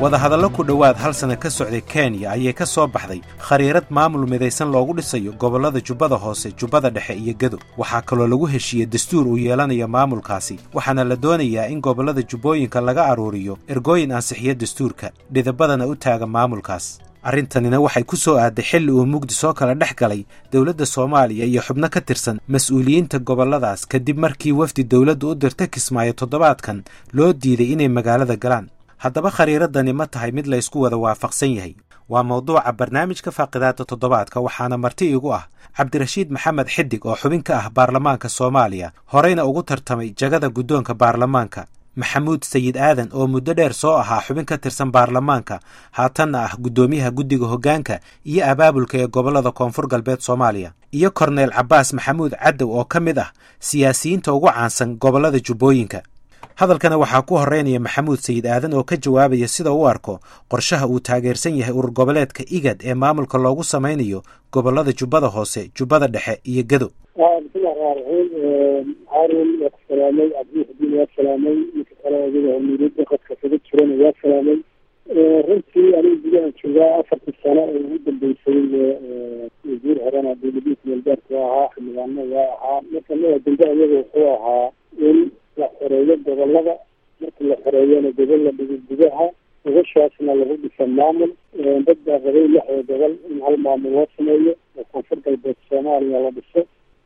wadahadallo ku dhowaad hal sana ka socday kenya ayay ka soo baxday khariirad maamul midaysan loogu dhisayo gobollada jubbada hoose jubbada dhexe iyo gedo waxaa kaloo lagu heshiiyey dastuur uu yeelanayo maamulkaasi waxaana la doonayaa in gobollada jubbooyinka laga aruuriyo ergooyin ansixiya dastuurka dhidabadana u taaga maamulkaas arrintanina waxay ku soo aaday xilli uu mugdi soo kala dhex galay dowladda soomaaliya iyo xubno ka tirsan mas-uuliyiinta gobolladaas kadib markii wafdi dowladdu u dirta kismaayo toddobaadkan loo diiday inay magaalada galaan haddaba khariiradani ma tahay mid laysku wada waafaqsan yahay waa mawduuca barnaamijka faaqidaada toddobaadka waxaana marti igu ah cabdirashiid maxamed xidig oo xubin ka ah baarlamaanka soomaaliya horeyna ugu tartamay jagada guddoonka baarlamaanka maxamuud sayid aadan oo muddo dheer soo ahaa xubin ka tirsan baarlamaanka haatanna ah guddoomiyaha guddiga hoggaanka iyo abaabulka ee gobollada koonfur galbeed soomaaliya iyo korneyl cabbaas maxamuud cadow oo ka mid ah siyaasiyiinta ugu caansan gobollada jubbooyinka hadalkana waxaa ku horeynaya maxamuud sayid aadan oo ka jawaabaya sida u arko qorshaha uu taageersan yahay urur goboleedka igad ee maamulka loogu samaynayo gobollada jubbada hoose jubbada dhexe iyo gedo bismillahi raxmaan raxiim haarun waa ku salaamay cabdiuxudiin waa salaamay ninka kale adiga hormuudada qadka kaga jirana waa salaamay runtii aniga gudahan joogaa afartii sano oo ugu dambeysay wasiir horena dowladiisa meelgaarka waa ahaa xildhibaano waa ahaa marka mada dambe ayaga wuxuu ahaa in la xoreeyo gobolada markii la xoreeyana gobol la dhigo gudaha gobashaasna lagu dhisa maamul dad baa rabay lixda gobol in hal maamul loo sameeyo oo koonfur galbeed soomaaliya la dhiso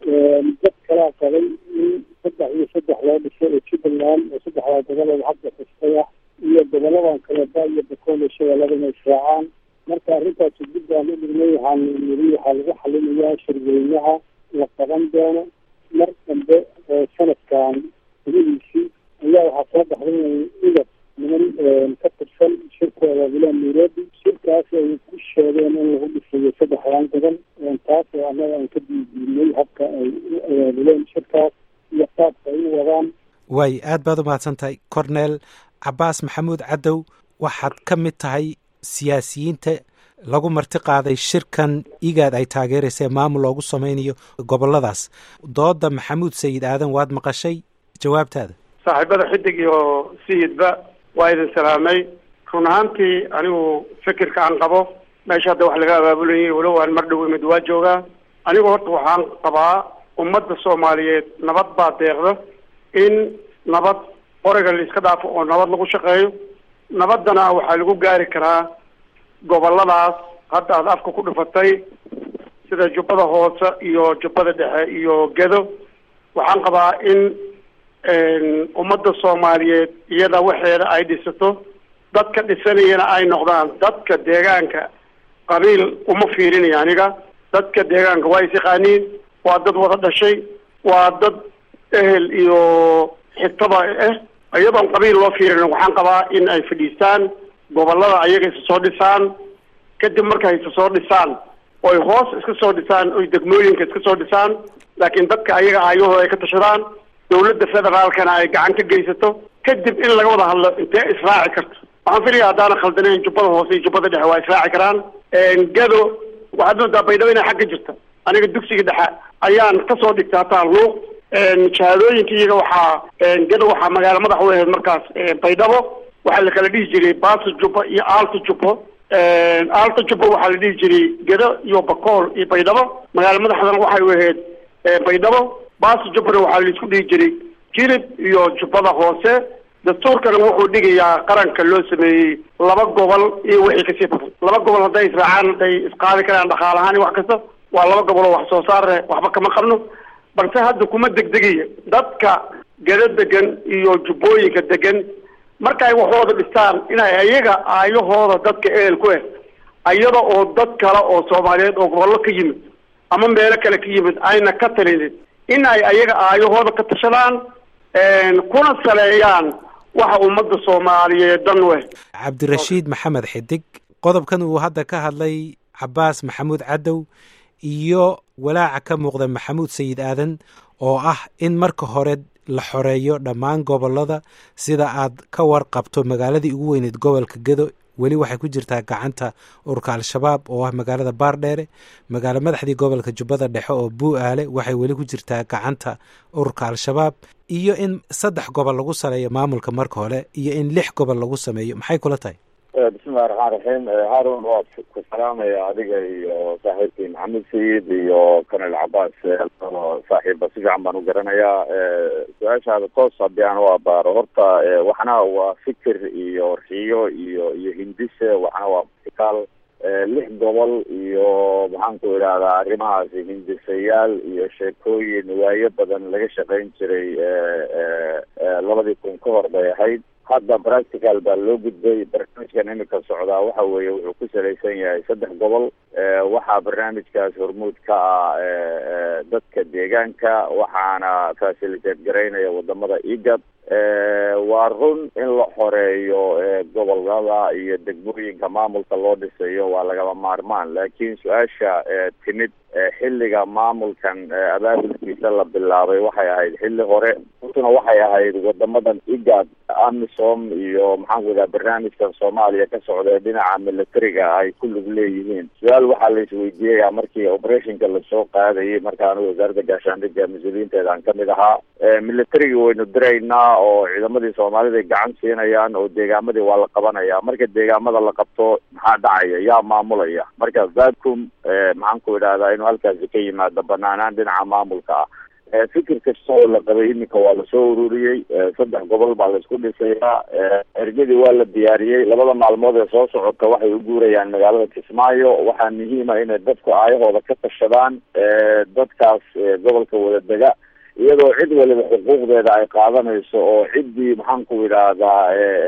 dad kalaa qabay in saddex iyo saddex loo dhiso oo jubbaland oo saddexdaa gobolooda hadda xistay ah iyo goboladan kale ba iyo bakool iyo shabeelladana israacaan marka arrintaasi dib baan u dhignay waxaan niri waxaa lagu xalinayaa shirweynaha la qaban doono mar dambe oo sanadkan gudihiisii ayaa waxaa soo baxday igad niman ka tirsan shirkooda wilaan nairobi shirkaas ay ku sheegeen in lagu dhisayo saddexdan gobol taas oo annaga aan ka diidiinay habka ay u abaabuleen shirkaas iyo qaabka ay u wadaan waay aad baad u mahadsan tahay corneel cabbaas maxamuud cadow waxaad ka mid tahay siyaasiyiinta lagu marti qaaday shirkan igaad ay taageeraysa maamul loogu samaynayo gobolladaas dooda maxamuud sayid aadan waad maqashay jawaabtaada saaxiibada xidig iyo sayidba waa idin salaamay run ahaantii anigu fikirka aan qabo meesha hadda wax laga abaabulayay walow aan mar dhow imid waa joogaa anigu horta waxaan qabaa ummadda soomaaliyeed nabad baa deeqda in nabad qoriga la iska dhaafo oo nabad lagu shaqeeyo nabaddana waxaa lagu gaari karaa gobolladaas hadda aad afka ku dhufatay sida jubbada hoose iyo jubbada dhexe iyo gedo waxaan qabaa in ummadda soomaaliyeed iyada waxeeda ay dhisato dadka dhisanayana ay noqdaan dadka deegaanka qabiil uma fiirinaya aniga dadka deegaanka waa is yaqaaniin waa dad wada dhashay waa dad ehel iyo xigtaba ah iyadoon qabiil loo fiirin waxaan qabaa in ay fadhiistaan gobollada ayaga isa soo dhisaan kadib markay isa soo dhisaan oy hoos iska soo dhisaan oy degmooyinka iska soo dhisaan laakiin dadka ayaga aayahooda ay ka tashadaan dawladda federaalkana ay gacan ka geysato kadib in laga wada hadlo intee israaci karto waxaan filaya haddaana khaldanayn jubbada hoose iyo jubbada dhexe waa israaci karaan gado waxaad moodaa baydhabo inay xagga jirta aniga dugsiga dhexe ayaan kasoo dhigta hataa luuq shahaadooyinka iyaga waxaa gado waxaa magaalo madax u ahayd markaas baydhabo waxaa la kala dhihi jiray baaso jubbo iyo aalta jubbo aalta jubbo waxaa la dhihi jiray gedo iyo bakool iyo baydhabo magaalo madaxdana waxay u ahayd baydhabo baaso jubbona waxaa laisku dhihi jiray jilib iyo jubbada hoose dastuurkana wuxuu dhigayaa qaranka loo sameeyey laba gobol iyo wixii kasii badan laba gobol hadday israacaan hadday isqaadi karaan dhaqaal ahaan iyo wax kasta waa laba gobol oo wax soo saare waxba kama qabno balse hadda kuma degdegaya dadka gedo degan iyo jubbooyinka degan markaay waxooda dhistaan inay ayaga aayahooda dadka ehel ku ah ayada oo dad kale oo soomaaliyeed oo gobollo ka yimid ama meelo kale ka yimid ayna ka talinin in ay ayaga aayahooda ka tashadaan kuna saleeyaan waxa ummadda soomaaliyeed dan weh cabdirashiid maxamed xidig qodobkan uu hadda ka hadlay cabbaas maxamuud cadow iyo walaaca ka muuqda maxamuud sayid aadan oo ah in marka hore la xoreeyo dhammaan gobollada sida aad ka warqabto magaaladii ugu weyneed gobolka gedo weli waxay ku jirtaa gacanta ururka al-shabaab oo ah magaalada baardheere magaalo madaxdii gobolka jubbada dhexe oo buu-aale waxay weli ku jirtaa gacanta ururka al-shabaab iyo in saddex gobol lagu saleeyo maamulka marka hore iyo in lix gobol lagu sameeyo maxay kula tahay bismillahi raxmaan raxiim haarun waa ku salaamaya adiga iyo saaxiibkii maxamed sayid iyo kanel cabaas saaxiiba si fiican baan u garanayaa su-aashaada toos haddii aan u abaaro horta waxna waa fikir iyo riyo iyo iyo hindise waxna waa vertical lix gobol iyo maxaan ku idhahdaa arrimahaasi hindisayaal iyo sheekooyin waayo badan laga shaqayn jiray labadii kun ka hor bay ahayd hadda practical baa loo gudbay barnaamijkan imika socdaa waxa weeye wuxuu ku salaysan yahay saddex gobol waxaa barnaamijkaas hormuud ka ah dadka deegaanka waxaana facilitate garaynaya wadamada igad waa run in la xoreeyo gobolada iyo degmooyinka maamulka loo dhisayo waa lagama maarmaan laakiin su-aasha timid xilliga maamulkan abaabulkiisa la bilaabay waxay ahayd xilli hore runtuna waxay ahayd wadamadan igad amisom iyo maxaan ku idhaha barnaamijkan soomaaliya ka socda dhinaca militariga ay ku lug leeyihiin su-aal waxaa la isweydiiyaya markii operationka lasoo qaadayay markaanu wasaaradda gaashaandhigga mas-uuliyiinteeda aan kamid ahaa militariga waynu diraynaa oo ciidamadii soomaalida gacan siinayaan oo deegaamadii waa la qabanaya marka deegaamada la qabto maxaa dhacaya yaa maamulaya marka vacum maxaan ku idhahdaa inuu halkaasi ka yimaado banaanaan dhinaca maamulka ah fikir kasta oo la qabay iminka waa lasoo ururiyey saddex gobol baa laisku dhisayaa ergadii waa la diyaariyey labada maalmood ee soo socota waxay u guurayaan magaalada kismaayo waxaa muhiima inay dadku aayahooda ka tashadaan dadkaas gobolka wada dega iyadoo cid waliba xuquuqdeeda ay qaadanayso oo ciddii maxaan ku idhaahdaa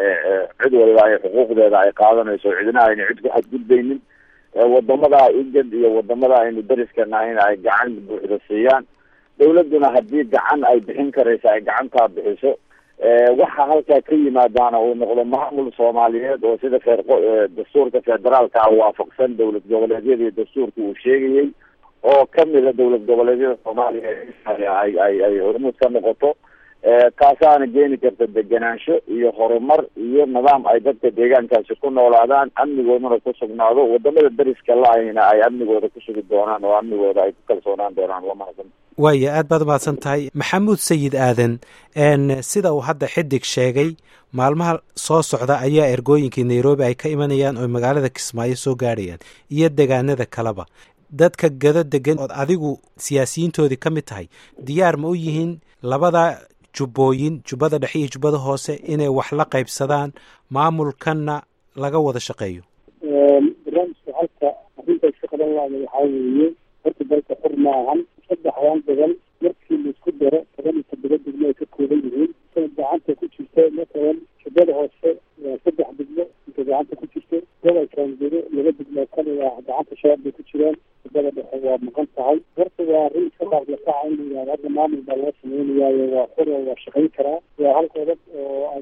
cid waliba ay xuquuqdeeda ay qaadanayso cidna ayna cid ku xadgudbaynin wadamada igad iyo wadamada aynu dariska nahayna ay gacan buuxda siiyaan dawladuna haddii gacan ay bixin karaysa ay gacantaa bixiso waxa halkaa ka yimaadaana uu noqdo maamul soomaaliyeed oo sida feer dastuurka federaalka ah waafaqsan dowlad goboleedyada iyo dastuurka uu sheegayay oo kamida dowlad goboleedyada soomaaliya ay ay ay hormuud ka noqoto taasaana keeni karta degenaansho iyo horumar iyo nidaam ay dadka deegaankaasi ku noolaadaan amnigoodana ku sugnaado wadamada dariska la-ayna ay amnigooda ku sugi doonaan oo amnigooda ay ku kalsoonaan doonaan waa mahadsan waaya aad baad umahadsan tahay maxamuud sayid aadan sida uu hadda xidig sheegay maalmaha soo socda ayaa ergooyinkii nairobi ay ka imanayaan oo magaalada kismaayo soo gaadhayaan iyo degaanada kaleba dadka gado degan ood adigu siyaasiyiintoodii ka mid tahay diyaar ma u yihiin labada jubbooyin jubbada dhexe iyo jubbada hoose inay wax la qaybsadaan maamulkanna laga wada shaqeeyo barnaamijka halka arrinta iska qaban laada waxaa weeye horta dalka xur ma ahan saddexdan gobol markii laisku daro toban iyo toddoba degmo ay ka kooban yihiin sida gacanta ku jirto matalan jubbada hoose waa saddex degmo inta gacanta ku jirto gobolkan gedo laba degmo kamid ah gacanta shabaab bay ku jiraan jubbada dhexe waa maqan tahay horta waa arrin iska qaadlakaca in la yihahdo hadda maamul baa loo sameynayaayo waa xur oo waa shaqayn karaa waa hal qodob oo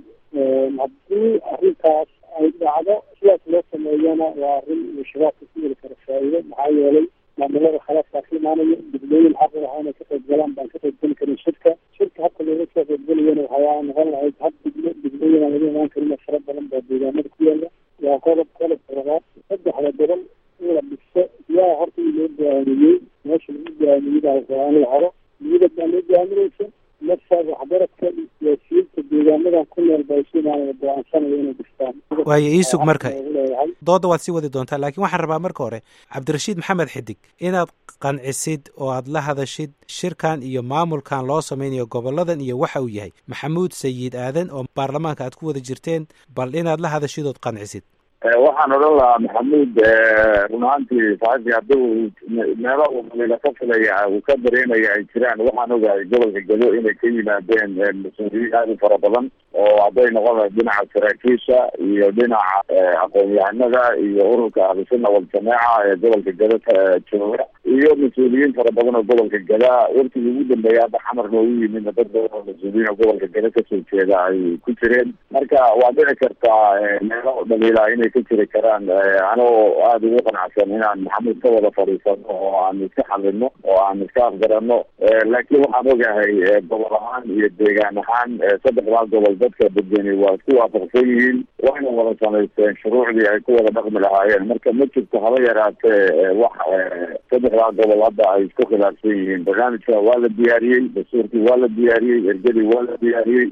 haddii arrintaas ay dhacdo sidaas loo sameeyana waa arrin uu shabaabka ku heli kara faa'iido maxaa yeelay maamulada khalaaskaa ka imaanaya degmooyin xaq u lahaa inay ka qayb galaan baan ka qayb geli karin shirka shirka habka looga soo qaybgelayana waxaa noqon lahayd hab degmo degmooyin aan laga imaan karin fara badan baa deegaanada ku yaala waa qodob qodobka labaad saddexda gobol in la dhiso yaa horta in loo go'aamiyey meesha lagu go'aamiyey baa waa in la helo niyada baa loo go'aaminaysa nafsa waxbaradka iyo siyaasiyiinta deegaanadan ku nool baa isu imaanaya go-aansanaya inay dhistaan waayo iisug marka dooda waad sii wadi doontaa laakiin waxaan rabaa marka hore cabdirashiid maxamed xidig inaad qancisid oo aad la hadashid shirkan iyo maamulkan loo samaynayo goboladan iyo waxa uu yahay maxamuud sayid aadan oo baarlamaanka aad ku wada jirteen bal inaad la hadashid ood qancisid waxaan odhan lahaa maxamuud run ahaantii saaxiibkii haddii uu meelo uu daliila ka filaya uu ka dareemaya ay jiraan waxaan ogahay gobolka gado inay ka yimaadeen mas-uuliyiin aad u fara badan oo hadday noqon lahayd dhinaca saraakiisha iyo dhinaca aqoon-yahanada iyo ururka ahlusunna waljameeca ee gobolka gado jooga iyo mas-uuliyiin fara badan oo gobolka gada warkigii ugu dambeeya hadda xamar noogu yimidna dad badan oo mas-uuliyiin oo gobolka gado kasoo jeeda ay ku jireen marka waa dhici kartaa meelo dhaliila inay ka jiri karaan anoo aada ugu qanacsan inaan maxamuud ka wada fadhiisano oo aan iska xalino oo aan iska afgarano laakiin waxaan ogahay gobol ahaan iyo deegaan ahaan saddexdaa gobol dadka degeni waa isku waafaqsan yihiin wayna wada samaysteen shuruucdii ay ku wada dhaqmi lahaayeen marka ma jirto haba yaraatee wax saddexdaa gobol hadda ay isku khilaafsan yihiin barnaamijka waa la diyaariyey dastuurkii waa la diyaariyey ergadii waa la diyaariyey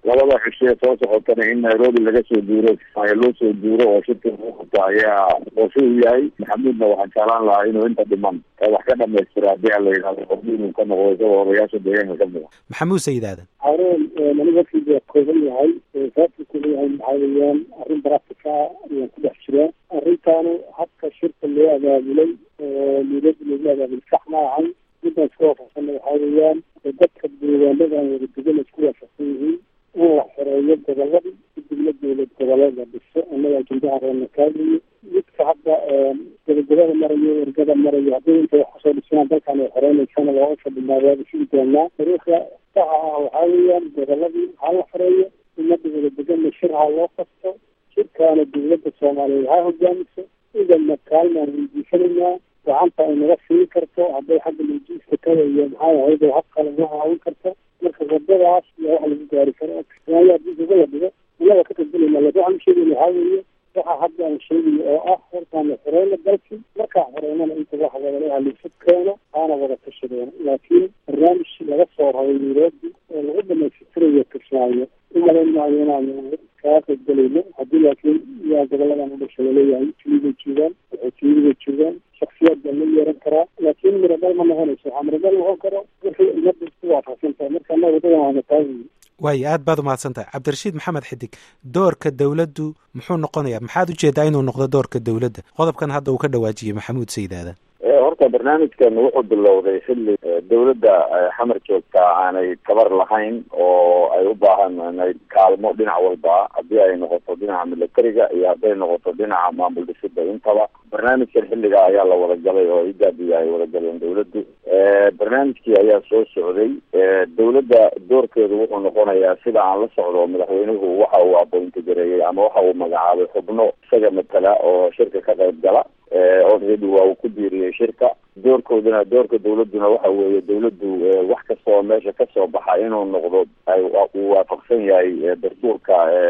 labada cishe soo socotana in nairobi laga soo duuro kismaayo loo soo duuro oo shirka lagu qabto ayaa qorshe u yahay maxamuudna waxaan jeclaan lahaa inuu inta dhiman wax ka dhamaystira haddii aan la yidhahdo qofki inuu ka noqdo isagoo odayaasha deegaanka ka muqa maxamuud sayid aadan haarun aniga waftiga waa kooban yahay sababta kooban yahay maxaa weeyaan arrin baractica ayaan ku dhex jiraa arrintaanu habka shirka loo abaabulay oo nairobi loogu abaabulay sax ma ahan midaan isku waafaqsana waxaa weeyaan dadka deegaanada aan wada degan isku waafaqsan yihiin in la xoreeyo goboladii kadibna dowlad goboleed la dhiso annaga ajendaha reerna kaagayo midka hadda gabagabada marayo ergada marayo haddii intay wax kusoo dhismaan dalkan ay xoreynaysana waa u fadhinaa waaba sugi doonaa taariikhda saxa ah waxaa weeyaan goboladii ha la xoreeyo umada wada deganna shir ha loo qasto shirkaana dowladda soomaaliyeed ha hogaamiso idana kaalmaan weydiisanaynaa gacanta ay naga siin karto hadday xagga lojiiska kada iyo maxaa ahayd oo hab kale naga caawin karto marka wadadaas iyo wax lagu gaari karo kismaayo haddii uga la dhigo inaga ka qadbalayna laakin waxaan sheegayna waxaa weeye waxa hadda aan sheegayo oo ah hortaana xoreyna dalkii markaa xoreynana inta wax wadalaha liisu keeno aana wada tashadeeno laakiin barnaamij laga soo rabay nairobi oo lagu dhamaystirayo kismaayo umalayn maayo inaanu kaga qadbalayno haddii laakiin yaa goboladan u dhasha laleeyahay tulibay joogaan waxootiyiday joogaan shaksiyaad baa la yeeran karaa laakiin miradal ma noqonayso waxaa miradal noqon karo wixii umada isku waafaqsan tahay marka annaga wadadan waana taagayi waayo aad baad umahadsan tahay cabdirashiid maxamed xidig doorka dowladdu muxuu noqonayaa maxaad ujeedaa inuu noqdo doorka dowladda qodobkan hadda uu ka dhawaajiyey maxamuud sayid aadan horta barnaamijkan wuxuu bilowday xilli dowladda xamar joogta aanay tabar lahayn oo ay u baahanayd kaalmo dhinac walba haddii ay noqoto dhinaca militariga iyo hadday noqoto dhinaca maamul dhisida intaba barnaamijkan xilliga ayaa la wada galay oo igaabiya ay wada galeen dowladdu barnaamijkii ayaa soo socday dowladda doorkeedu wuxuu noqonayaa sida aan la socdo madaxweynuhu waxa uu abointi gareeyey ama waxa uu magacaabay xubno isaga matala oo shirka ka qayb gala already waa uu ku diiriyey shirka doorkooduna doorka dowladuna waxa weeye dowladdu wax kasta oo meesha kasoo baxa inuu noqdo uu waafaqsan yahay dastuurka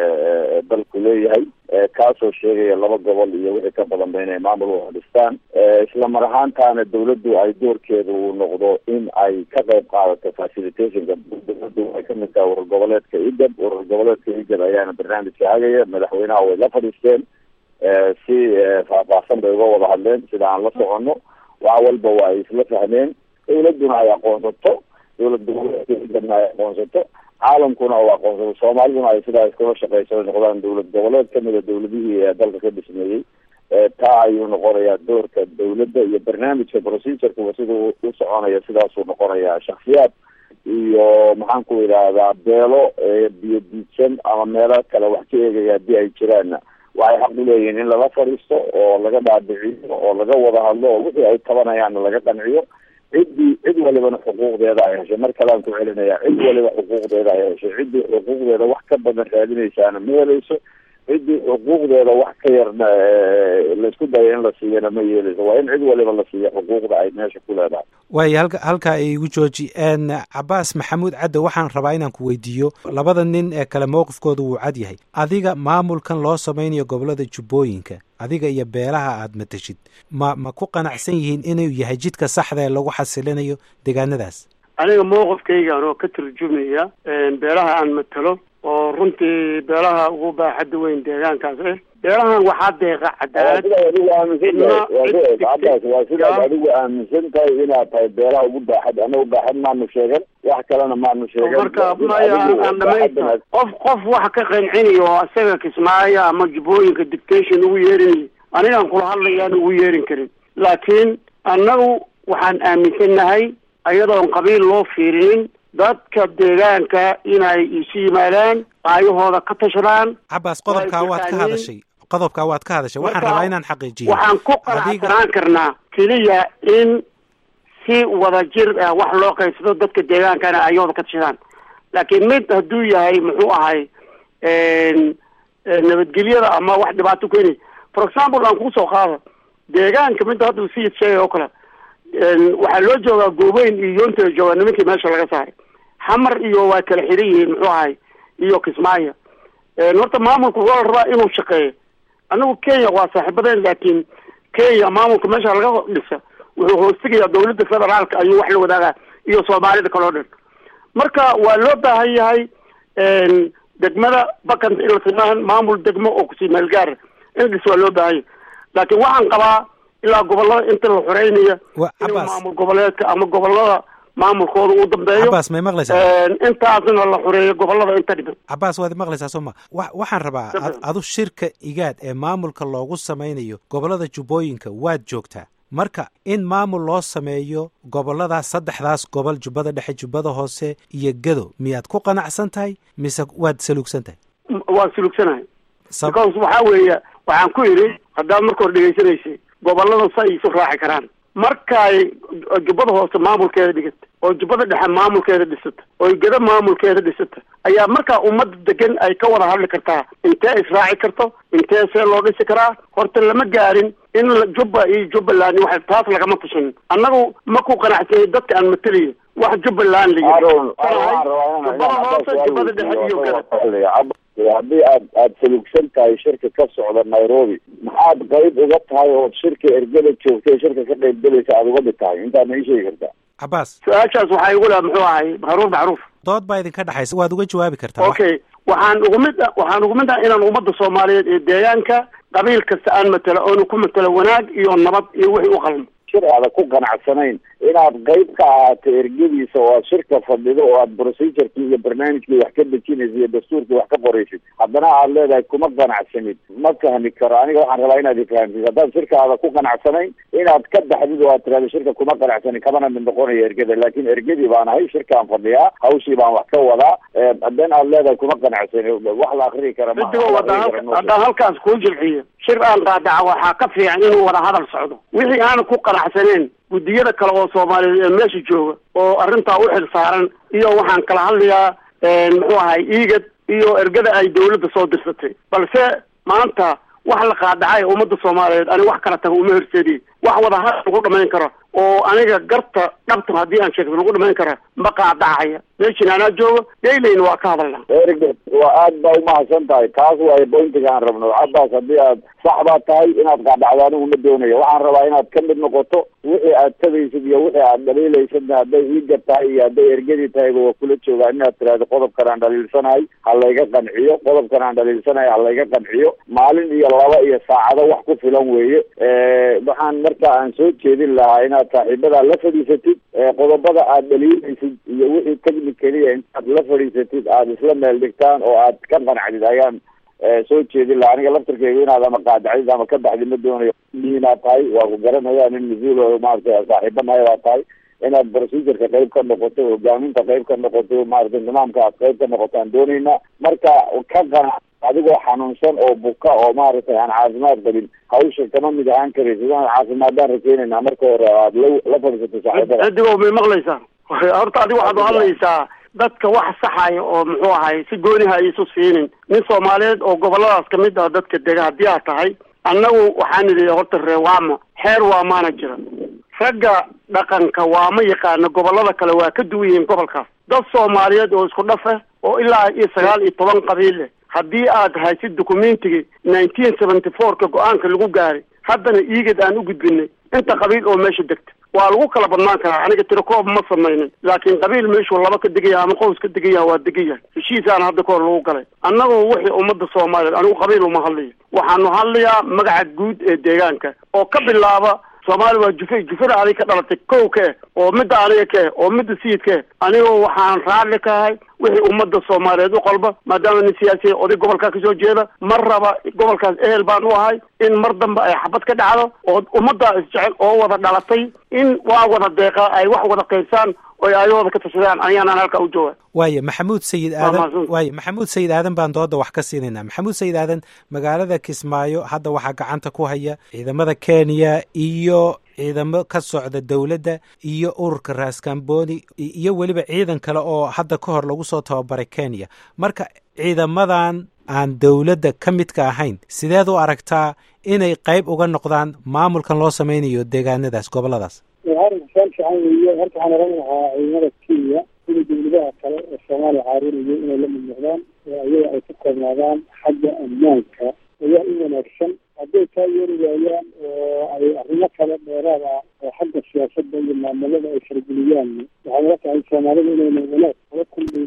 dalku leeyahay kaasoo sheegaya laba gobol iyo wixii ka badanba inay maamul u dhistaan isla mar ahaantaana dowladdu ay doorkeeda uu noqdo in ay ka qayb qaadato facilitationka dowladdu ay kamid tahay warar goboleedka igab warar goboleedka igab ayaana barnaamijka hagaya madaxweynaha way la fadhiisteen si faahfaahsan bay uga wada hadleen sida aan la socono wax walba waa ay isla fahmeen dowladuna ay aqoonsato dowlad goboleedka igabna ay aqoonsato caalamkuna uu aqoonsado soomaaliduna ay sidaa iskula shaqeyso noqdaan dowlad goboleed kamida dowladihii ee dalka ka dhismeeyey taa ayuu noqonayaa doorka dowladda iyo barnaamijka procedureka sida u soconaya sidaasuu noqonayaa shaksiyaad iyo maxaan ku idhaahdaa beelo biyo diidsan ama meelo kale wax ka eegaya haddii ay jiraanna waxay xaq uleeyihiin in lala fadhiisto oo laga dhaadhiciyo oo laga wada hadlo oo wixii ay tabanayaanna laga qanciyo ciddii cid walibana xuquuqdeeda ay heshay mar kalean ku celinaya cid waliba xuquuqdeeda ay heshay ciddii xuquuqdeeda wax ka badan raadinaysaana ma helayso ciddii xuquuqdeeda wax ka yarna laisku dayo in la siiyana ma yeelayso waa in cid waliba la siiyo xuquuqda ay meesha ku leedahay waayo halka halkaa igu jooji cabaas maxamuud cadde waxaan rabaa inaan ku weydiiyo labada nin ee kale mowqifkooda wuu cad yahay adiga maamulkan loo samaynayo gobolada jubbooyinka adiga iyo beelaha aad matashid ma ma ku qanacsan yihiin inuu yahay jidka saxda ee lagu xasilinayo deegaanadaas aniga mowqifkaygan oo ka turjumaya beelaha aan matalo oo runtii beelaha ugu baaxadda weyn deegaankaas eh beelahan waxaa deeqa cadaalad adigu aaminsantahay cabas waa sidaad adigu aaminsan tahay inaad tahay beelaha ugu baaxad anagu baaxad maanu sheegan wax kalena maanu sheegan marka maya aan dhamaysta qof qof wax ka qancinayo oo isaga kismaayo ama jubbooyinka dictation ugu yeerinayo anigaan kula hadlayaan ugu yeerin karin laakiin annagu waxaan aaminsannahay ayadoon qabiil loo fiirinin dadka deegaanka inay isu yimaadaan aayahooda ka tashadaan cabaas qodobkaa waad ka hadashay qodobkaa waad ka hadashay waxaan rabaa inaan xaqiijiyo waxaan ku qanacsanaan karnaa keliya in si wada jir ah wax loo qaybsado dadka deegaankana ayahooda ka tashadaan laakiin mid hadduu yahay muxuu ahay nabadgelyada ama wax dhibaato keenay for example aan kusoo qaado deegaanka midda hadda sayid sheegay oo kale waxaa loo joogaa goobeyn iyo yoonta joogaa nimankii meesha laga saaray xamar iyo waa kala xiran yihiin muxuu ahay iyo kismaayo horta maamulka waa la rabaa inuu shaqeeyo anigu kenya waa saaxiibadeen laakiin kenya maamulka meesha laga dhisa wuxuu hoostegayaa dawladda federaalka ayuu wax la wadaagaa iyo soomaalida kaloo dhan marka waa loo baahan yahay degmada bakant in la sameeyan maamul degmo oo kusii meelgaara in dhis waa loo baahanya laakiin waxaan qabaa ilaa gobolada inta la xoreynayo inuu maamul goboleedka ama gobolada maamulkooda uu dambeeyo cabaas may maqlaysaa intaasna la xoreeyo gobolada inta dhiban cabaas waad maqlaysaa soo ma wa waxaan rabaa adu shirka igaad ee maamulka loogu samaynayo gobolada jubbooyinka waad joogtaa marka in maamul loo sameeyo goboladaas saddexdaas gobol jubbada dhexe jubbada hoose iyo gado miyaad ku qanacsan tahay mise waad saluugsan tahay waan saluugsanahay because waxaa weeye waxaan ku yidhi haddaad marka hore dhegaysanaysay gobolada sa isu raaci karaan markaay jubbada hoose maamulkeeda dhigata oo jubbada dhexe maamulkeeda dhisata oo gado maamulkeeda dhisata ayaa markaa ummadda degan ay ka wada hadli kartaa intee israaci karto intee see loo dhisi karaa horta lama gaarin in jubba iyo jubbaland wax taas lagama tashan annagu ma ku qanacsanyay dadka aan matelayo wax jubbaland la yidhi jubbada hoose jubbada dhexe iyo gado haddii aad aada salugsan tahay shirka ka socda nairobi maxaad qayb uga tahay ood shirka ergada joogtay shirka ka qayb galaysa aada uga dhig tahay intaad ma ii sheegi kartaa cabaas su-aashaas waxaa igu laha muxuu ahay haruur macruuf dood baa idinka dhexaysa waad uga jawaabi kartaa okay waxaan ugu mid waxaan ugu mid ah inaan ummadda soomaaliyeed ee deegaanka qabiil kasta aan matelo oonu ku matelo wanaag iyo nabad iyo wixii u qalmo shir aada ku qanacsanayn inaad qayb ka ahaato ergadiisa oo aad shirka fadhido oo aad procedurkii iyo barnaamijkii wax ka dejinaysa iyo dastuurkii wax ka qoraysid haddana aad leedahay kuma qanacsanid ma fahmi karo aniga waxaan rabaa inaad ifahamtid haddaad shirka aada ku qanacsanayn inaad ka baxdid oo aad tirahdo shirka kuma qanacsanin kamana mid noqonaya ergada laakin ergadii baan ahay shirkaan fadhiyaa hawshii baan wax ka wadaa haddana aad leedahay kuma qanacsanin wax la akrii kara haddaan halkaas kuu jilciyo shir aan qaadaca waxaa ka fiican inuu wada hadal socdo wixii aanan ku qanacsaneen guddiyada kale oo soomaaliyeed ee meesha jooga oo arrintaa u xil saaran iyo waxaan kala hadlayaa muxuu ahay iigad iyo ergada ay dawladda soo dirsatay balse maanta wax la qaadacay ummadda soomaaliyeed ani wax kala taga uma horseediy wax wada hadal lagu dhamayn karo oo aniga garta dhabta haddii aan sheegto lagu dhamayn kara ma qaadacaya meeshin anaa joogo dayleyna waa ka hadalnaa ergad waa aad baa umahadsan tahay taas waayo bointiga aan rabno cabaas haddii aad sax baa tahay inaad qaadacdo anigu ma doonayo waxaan rabaa inaad ka mid noqoto wixii aad tagaysid iyo wixii aad dhaliilaysadna hadday iiga tahay iyo hadday ergadii tahayba waa kula joogaa inaad tiraahdo qodobkan aan dhaliilsanahay ha layga qanciyo qodobkan aan dhaliilsanahay ha layga qanciyo maalin iyo laba iyo saacado wax ku filan weeye waxaan marka aan soo jeedin lahaa inaad saaxiibadaa la fadhiisatid qodobada aad dhaliilaysid iyo wixii technicaliya intaad la fadhiisatid aada isla meel dhigtaan oo aad ka qancdid ayaan soo jeedin lahaa aniga laftarkeyga inaad ama qaadacdid ama ka baxdid ma doonayo inaad tahay waa ku garanaya nin mas-uul maarata saaxiiba nahay baa tahay inaad procedureka qayb ka noqoto hogaaminta qayb ka noqoto maarata nidaamka aad qayb ka noqoto aan dooneynaa marka ka qanac adigoo xanuunsan oo buka oo maaragtay aan caafimaad qabin hawsha kama mid ahaan karaysid aan caafimaadaan rajeynayna marka hore aad la la fadhiisato saaxiibada cidigo may maqlaysaa horta adiga waxaad u hadlaysaa dadka wax saxaya oo muxuu ahay si gooniha ay isu siinin nin soomaaliyeed oo goboladaas kamid ah dadka dega haddii aad tahay annagu waxaan idhi horta reewaamo xeer waa maana jira ragga dhaqanka waa ma yaqaana gobolada kale waa ka duwan yihiin gobolkaas dad soomaaliyeed oo isku dhaf ah oo ilaa iyo sagaal iyo toban qabiil leh haddii aad haysid documentigii nineteen seventy four-ka go-aanka lagu gaaray haddana iigad aan u gudbinay inta qabiil oo meesha degta waa lagu kala badnaan karaa aniga tirakoob ma samaynin laakiin qabiil meeshuu laba ka degaya ama qows ka degaya waa degayahay heshiisaana hadda kahor lagu galay annagoo wixii ummadda soomaaliyeed anigu qabiil uma hadlayo waxaanu hadlayaa magaca guud ee deegaanka oo ka bilaaba soomaali waa jufe jufada adig ka dhalatay kow ka eh oo midda aniga ka eh oo midda sayidka eh anigoo waxaan raalli ka ahay wixii ummadda soomaaliyeed u qalba maadaama nin siyaasiya oday gobolkaa kasoo jeeda mar raba gobolkaas ehel baan u ahay in mar dambe ay xabad ka dhacdo oo ummaddaa isjecel oo wada dhalatay in waa wada deeqa ay wax wada qaybsaan oy ayahooda ka tashadaan ayaanaan halkaa u jooga waaya maxamuud sayid aadan waaya maxamuud sayid aadan baan dooda wax ka siinaynaa maxamuud sayid aadan magaalada kismaayo hadda waxaa gacanta ku haya ciidamada kenya iyo ciidamo ka socda dowladda iyo ururka raaskambooni iyo weliba ciidan kale oo hadda ka hor lagu soo tababaray kenya marka ciidamadan aan dowladda ka midka ahayn sideed u aragtaa inay qayb uga noqdaan maamulkan loo sameynayo deegaanadaas goboladaas arrinkan fiican weeye horta waxaan oran lahaa ciidamada kenya sida dowladaha kale ee soomaaliya caarinayo inay la mid noqdaan oo ayaga ay ku koobnaadaan xagga ammaanka ayaa u wanaagsan hadday taa yeeli waayaan oo ay arrimo kale dheeraad ah oo xagga siyaasadda iyo maamulada ay fargeliyaan waxay ila tahay soomaalida inayna wanaag kala kulmaynin oo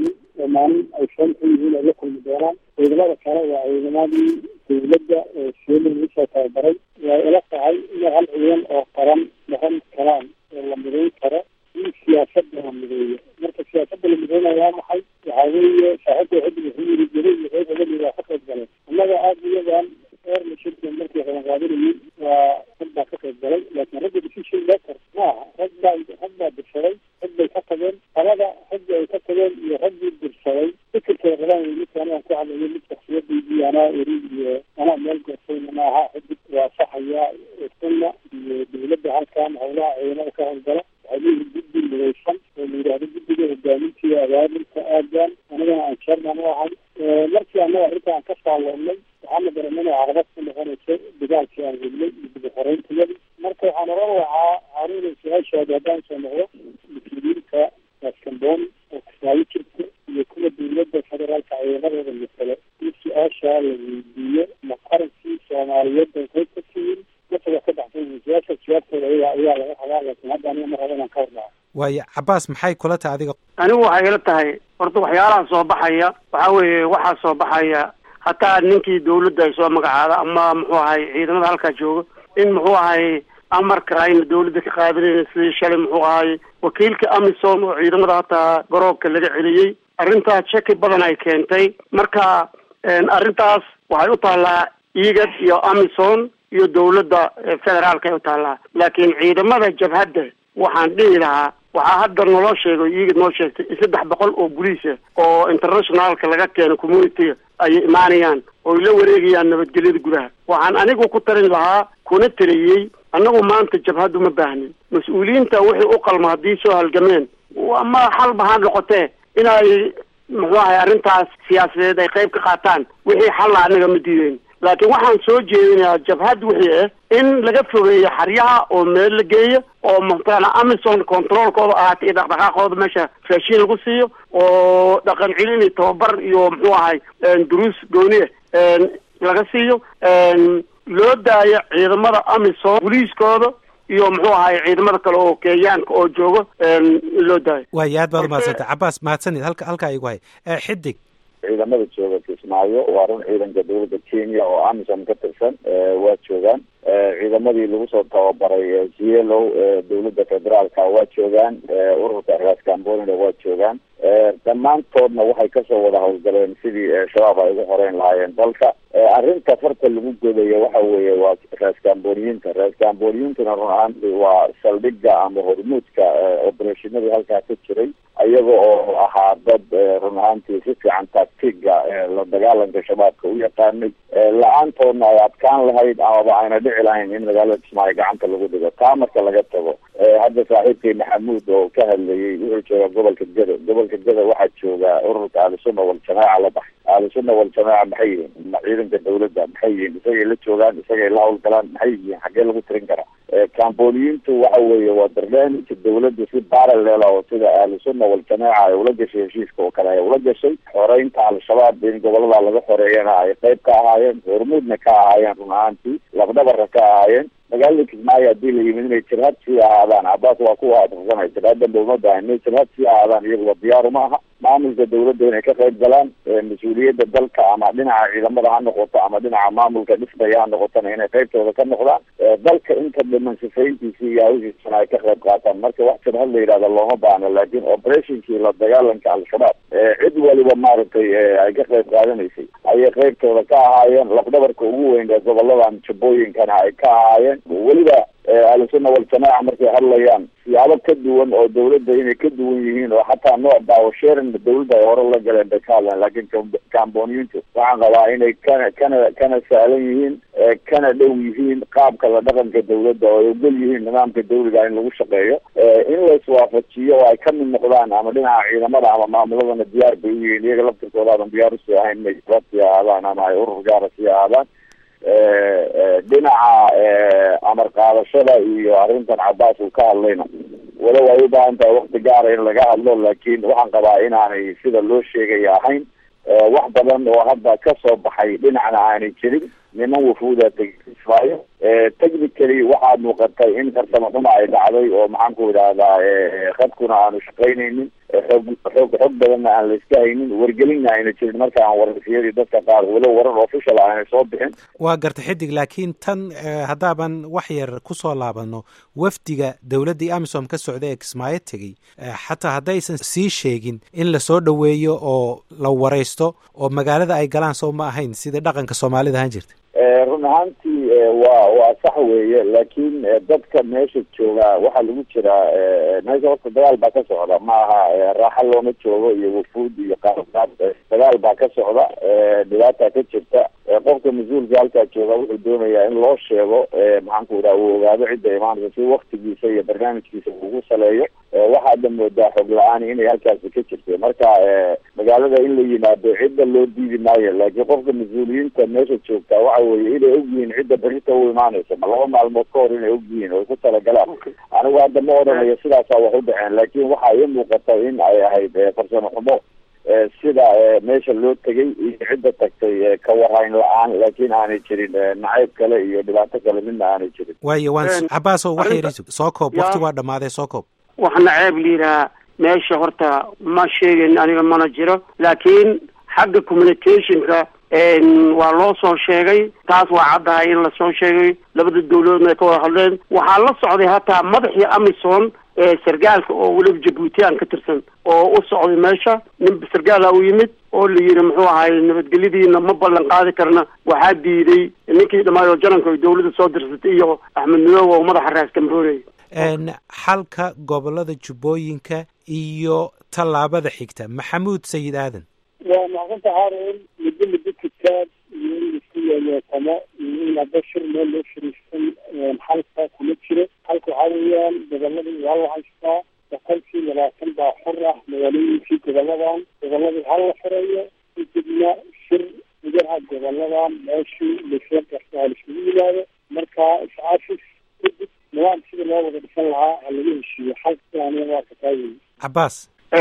maalin ay foon ku yihiin ay la kulmi doonaan ciidamada kale waa ciidamadii dawladda ee seelin usoo tababaray way ila tahay inay hal ciidan oo qaran noqon karaan oo la midayn karo in siyaasada la mideeyo marka siyaasada la mideynaya waa maxay waxaa weeye saaxiibka xiddig wuxuu yiri jiri iyo reer hebel waa ka qayb galeen annaga aada iyadan eerna shirkan markii qabanqaabinayay waa rag baa ka qayb galay laakiin ragga decision maker ma aha rag baa rag baa dirsaday rag bay ka tageen talada raggi ay ka tageen iyo raggii dirsaday fikirkay rabaan wey midka anigaan ku hadlayo mid shaksiyadaydii anaa eri iyo anaa meel goosayna ma aha xidig waa saxaya sunna iyo dawladda halkan howlaha ciidamada ka howlgala waxay leeyihin guddi midaysan oo la yidhaahdo guddiga hogaamintii abaalinta aadan anigana aan chairman u ahay markii annaga arrinta aan ka saalloonnay waxaana dareemay inay caqabad ku noqonayso dagaalkii aan wadnay iyo dib uxoreyntiyadi marka waxaan oran lahaa haruuna su-aashaadi haddaan soo noqdo mas-uuliyiinta gaaskambooni oo kismaayo jirta iyo kuwa dawladda federaalka ciidamadooda masale in su-aashaa la weydiiyo ma qarankii soomaaliyeed bay qayb ka tihiin masaga ka baxsan su-aasha jawaabtooda ayaa ayaa laga rabaa laakiin hadda aniga mar raba inaan ka hornaco waayo cabaas maxay kula tahay adiga anigu waxay ila tahay horta waxyaalaha soo baxaya waxaa weeye waxaa soo baxaya hataa ninkii dawladda ay soo magacaada ama muxuu ahay ciidamada halkaa jooga in muxuu ahay amarka ayna dawladda ka qaadanayna sidii shalay muxuu ahay wakiilka amisom oo ciidamada hataa garoobka laga celiyey arrintaas shaki badan ay keentay marka arrintaas waxay u taallaa igad iyo amison iyo dawladda federaalka ay u taallaa laakiin ciidamada jabhadda waxaan dhihi lahaa waxaa hadda naloo sheegay igad noo sheegtay in saddex boqol oo boliisa oo internationalka laga keeno communitiga ayay imaanayaan ooy la wareegayaan nabadgelyada gudaha waxaan anigu ku tarin lahaa kuna taliyey annagu maanta jabhaddu ma baahnin mas-uuliyiinta wixii u qalma haddii soo halgameen ama xalba ha noqotee inay muxuu ahay arrintaas siyaasadeed ay qayb ka qaataan wixii xalla anaga ma diideyn laakiin waxaan soo jeedinayaa jabhad wixii ah in laga fogeeyo xaryaha oo meel la geeyo oo mataqaana amison controolkooda ahaata iyo dhaqdhaqaaqooda meesha raashiin lagu siiyo oo dhaqan celin iyo tababar iyo muxuu ahay duruus gooniya laga siiyo loo daayo ciidamada amison boliiskooda iyo muxuu ahay ciidamada kale oo kenyaanka oo joogo loo daayo waayo aad baad umahadsantay cabaas mahadsanid halka halkaa igu hay xidig ciidamada jooga kismaayo waa run ciidanka dawladda kenya oo amisom ka tirsan waa joogaan ciidamadii lagu soo tababaray zielow dawladda federaalka waa joogaan ururka raas cambonina waa joogaan dhammaantoodna waxay kasoo wada howlgaleen sidii shabaab ay ugu horeyn lahaayeen dalka arrinta farta lagu godayo waxa weeye waa raascamboniyiinta raascamboniyintuna run ahaanti waa saldhigga ama hormuudka obereshinadii halkaa ka jiray ayaga oo ahaa dad run ahaantii si fiican taktiga la dagaalanka shabaabka u yaqaanay la-aantoodna ay adkaan lahayd amaba ayna dhici lahayn in magaalada kismaayo gacanta lagu dhigo taa marka laga tago hadda saaxiibkii maxamuud oo ka hadlayay wuxuu jooga gobolka gado gobolka gado waxaa jooga ururka ahlusunna waljamaaca la baxay ahlusunna waljamaaca maxay yihiin ciidanka dawladda maxay yihiin isagay la joogaan isagay la hawlgalaan maxay yihiin xaggee lagu tirin karaa camboniyiintu waxa weeye waa barnaamijka dawladda si parallel oo sida ahlusunna waljamaaca ay ula gashay heshiiska oo kale ay ula gashay xoreynta al-shabaab in gobolada laga xoreeyana ay qayb ka ahaayeen hormuudna ka ahaayeen run ahaantii lafdhabarka ka ahaayeen magaalada kismaayo haddii la yimid inay jabhad sii ahaadaan cabaas waa kuwa atirsanay jabhadanba uma baahan inay jabhad sii ahaadaan iyaguba diyaaru ma aha maamulka dawladda inay ka qayb galaan mas-uuliyadda dalka ama dhinaca ciidamada ha noqoto ama dhinaca maamulka dhismaya ha noqotona inay qaybtooda ka noqdaan dalka inta dhiman sifayntiisi iyo hawshiisana ay ka qayb qaataan marka wax jabhad la yidhahda looma baahno laakiin operationkii la dagaalanka al-shabaab cid waliba maaragtay ay ka qayb qaadanaysay ayay qaybtooda ka ahaayeen lafdhabarka ugu weyn ee goboladan jabooyinkana ay ka ahaayeen weliba ahlusunna waljamaaca markay hadlayaan siyaabo ka duwan oo dawladda inay ka duwan yihiin oo xataa nooc daawasheerin dawladda ay hore la galeen bay ka hadlaan laakiin camboniyiintu waxaan qabaa inay kana kana kana sahlan yihiin kana dhow yihiin qaabka la dhaqanka dawladda oo ay ogol yihiin nidaamka dawliga in lagu shaqeeyo in la iswaafajiyo oo ay ka mid noqdaan ama dhinaca ciidamada ama maamuladana diyaar bay u yihiin iyaga laftirkoodaadan diyaar usii ahayn inay jabad sii ahaadaan ama ay urur gaara sii ahaadaan dhinaca amar qaadashada iyo arrintan cabaas uu ka hadlayna walow ay u baahan tahay wakti gaara in laga hadlo laakiin waxaan qabaa inaanay sida loo sheegaya ahayn wax badan oo hadda ka soo baxay dhinacna aanay jirin niman wafuuda tegmaayo technically waxaa muuqatay in farsamo xuma ay dhacday oo maxaan ku idhahdaa khadkuna aanu shaqaynaynin xoog xoog xoog badanna aan la iska haynin wargelinna ayna jirin marka aan warfiyadii dadka qaar walow warar official aanay soo bixin waa garta xidig laakiin tan haddaaban wax yar kusoo laabano wafdiga dowladdii amisom ka socda ee kismaayo tegey xataa haddaysan sii sheegin in lasoo dhoweeyo oo la waraysto oo magaalada ay galaan soo ma ahayn sidai dhaqanka soomaalida ahaan jirta run ahaantii waa waa sax weeye laakiin dadka meesha jooga waxaa lagu jiraa meesha horta dagaal baa ka socda ma aha raaxa looma joogo iyo wafuud iyo qaarqaad dagaal baa ka socda dhibaata ka jirta qofka mas-uulka halkaa jooga wuxuu doonayaa in loo sheego maxaan ku idhaha uu ogaado cidda imaanaysa si waktigiisa iyo barnaamijkiisa ugu saleeyo waxaadna moodaa xog la-aani inay halkaasi ka jirtay marka magaalada in la yimaado cidda loo diidi maayo laakiin qofka mas-uuliyiinta meesha joogtaa waxa weye inay ogyihiin cidda berita u imaanaysa ma laba maalmood ka hor inay ogyihiin oo ku talagalaan anigu hadda ma odhanayo sidaasaa wax u dhaceen laakiin waxaa ii muuqata in ay ahayd farsamo xumo sida meesha loo tegay iyo cidda tagtay ka warayn la-aan laakiin aanay jirin nacayb kale iyo dhibaato kale midna aanay jirin waayo waan cabaaso wax yar soo koob wakti waa dhamaaday soo koob wax naceeb liiraa meesha horta ma sheegayn aniga mana jiro laakiin xagga communicationka waa loo soo sheegay taas waa caddahay in lasoo sheegay labada dawladoodna ay ka wada hadleen waxaa la socday hataa madaxii amison sargaalka oo weliba jabuutiyan ka tirsan oo u socday meesha nin sargaala u yimid oo la yidhi muxuu ahay nabadgelyadiina ma ballan qaadi karna waxaa diiday ninkii dhamaayo jananka dawladda soo dirsatay iyo axmed midoobe oo madaxa raaska maroonaya xalka gobolada jubbooyinka iyo tallaabada xigta maxamuud sayid aadan waa macsanta haarun muddo muddo kitaab iyo in laisku yeeleetamo iyo in hadda shir meel loo shariifsan xalka kuma jiro halka waxaa weeyaan goboladii waa la haystaa boqolkii labaatan baa xor ah magaalooyinkii goboladan goboladii ha la xoreeyo kadibna shir gudaha goboladan meeshii laisla garto ha laisugu yimaado marka iscaafis kadib nidaam sida loo wada dhisan lahaa ha laga heshiiyo xalka aniga waa kataageyi cabaas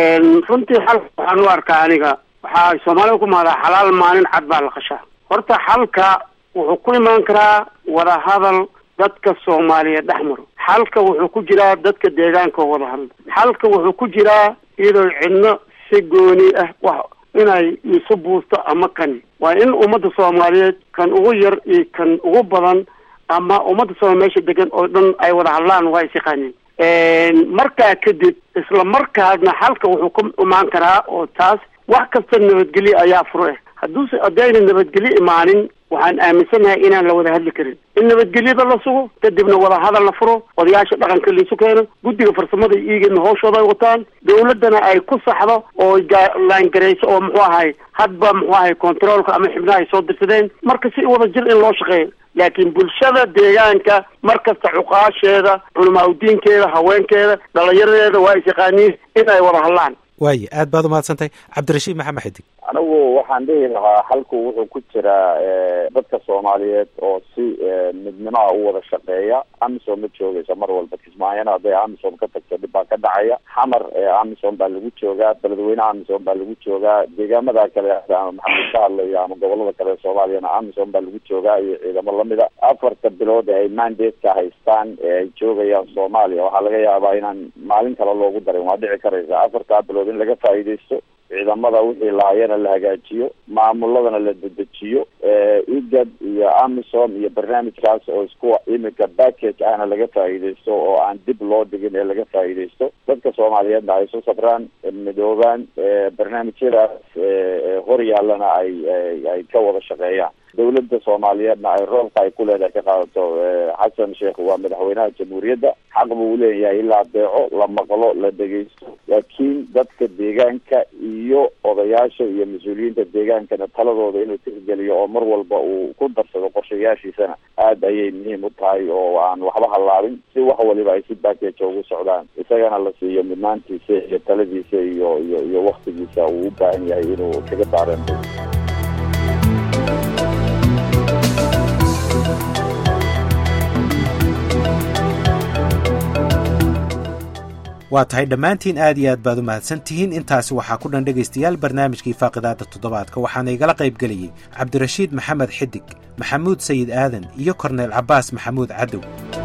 runtii xalka waxaan u arkaa aniga waxaa soomaalida ku mahdaa xalaal maalin cad baa la qashaa horta xalka wuxuu ku imaan karaa wadahadal dadka soomaaliyeed dhex maro xalka wuxuu ku jiraa dadka deegaanka oo wada hadla xalka wuxuu ku jiraa iyadoo cidno si gooni ah wax inay isu buusto ama kani waa in ummadda soomaaliyeed kan ugu yar iyo kan ugu badan ama ummadda soomaaliya meesha degan oo dhan ay wada hadlaan waa is yaqaaneen markaa kadib isla markaasna xalka wuxuu ku imaan karaa oo taas wax kasta nabadgelyo ayaa furo ah hadduuse haddayna nabadgelyo imaanin waxaan aaminsanahay inaan la wada hadli karin in nabadgelyada la sugo kadibna wadahadal la furo odayaasha dhaqanka laisu keeno guddiga farsamada iigana hawshooda ay wataan dawladdana ay ku saxdo oo laangarayso oo muxuu ahay hadba muxuu ahay controolka ama xibnaha ay soo dirsadeen marka si wada jir in loo shaqeeyo laakiin bulshada deegaanka mar kasta cuqaasheeda culamaa udiinkeeda haweenkeeda dhalinyaradeeda waa is yaqaaniin in ay wada hadlaan waaye aad baad umahadsantahay cabdirashiid maxamed xidig anigu waxaan dhihi lahaa xalku wuxuu ku jiraa dadka soomaaliyeed oo si midnimaha u wada shaqeeya amisom ma joogaysa mar walba kismaayana hadday amisom ka tagto dhib baa ka dhacaya xamar amisom baa lagu joogaa beledweyne amisom baa lagu joogaa deegaamada kale ama maxamed ka hadlayo ama gobolada kale ee soomaaliyana amisom baa lagu joogaa iyo ciidamo lamida afarta bilood ee ay mandateka haystaan ee ay joogayaan soomaaliya waxaa laga yaabaa inaan maalin kale loogu darin waa dhici karaysa afartaa bilood in laga faa'iidaysto ciidamada wixii lahaayana la hagaajiyo maamuladana la dedejiyo igad iyo amisom iyo barnaamijkaas oo isku imika package ahna laga faa'iidaysto oo aan dib loo dhigin ee laga faa'iidaysto dadka soomaaliyeedna ay isu safraan midoobaan barnaamijyadaas hor yaallana ay ay ka wada shaqeeyaan dawladda soomaaliyeedna ay roolka ay ku leedahay ka qaadato xasan sheekh waa madaxweynaha jamhuuriyadda xaq buu uleeyahay in la adeeco la maqlo la dhegeysto laakiin dadka deegaanka iyo odayaasha iyo mas-uuliyiinta deegaankana taladooda inuu tixgeliyo oo mar walba uu ku darsado qorshayaashiisana aad ayay muhiim u tahay oo aan waxba hallaabin si wax waliba ay si baakeja ugu socdaan isagana la siiyo midnaantiisa iyo taladiisa iyo iyo iyo waktigiisa uu u baahan yahay inuu kaga daareento waa tahay dhammaantiin aad iyo aad baad u mahadsan tihiin intaasi waxaa ku dhan dhegaystayaal barnaamijkii faaqidaada toddobaadka waxaana igala qayb gelayey cabdirashiid maxamed xidig maxamuud sayid aadan iyo korneyl cabbaas maxamuud cadow